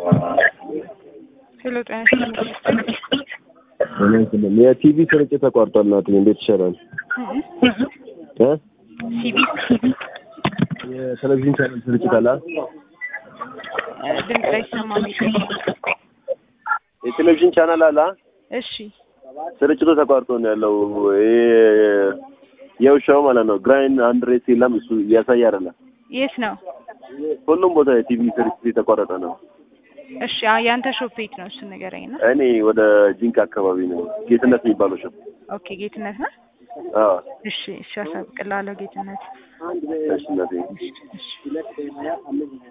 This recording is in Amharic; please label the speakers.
Speaker 1: ሄሎ ጤና ይስጥልኝ።
Speaker 2: የቲቪ ስርጭት ተቋርጧል። ናት እንዴት ይሻላል? እ
Speaker 1: ሲቢ
Speaker 2: የቴሌቪዥን ቻናል ስርጭት አለ።
Speaker 1: ድምፅ ላይ ሰማ
Speaker 2: የቴሌቪዥን ቻናል አለ።
Speaker 1: እሺ
Speaker 2: ስርጭቱ ተቋርጦ ነው ያለው። ይሄ የውሻው ማለት ነው። ግራይን አንድ ሬስ የለም እሱ እያሳየ አይደለም።
Speaker 1: የት ነው?
Speaker 2: ሁሉም ቦታ የቲቪ ስርጭት የተቋረጠ ነው።
Speaker 1: እሺ አ- የአንተ ሾፕ የት ነው? እሱን ንገረኝ ነው።
Speaker 2: እኔ ወደ ጂንካ አካባቢ ነው። ጌትነት የሚባለው ሸው
Speaker 1: ኦኬ ጌትነት ነው።
Speaker 2: አዎ
Speaker 1: እሺ እሺ፣ አሳውቅልሃለሁ ጌትነት።
Speaker 2: እሺ እናቴ
Speaker 1: እሺ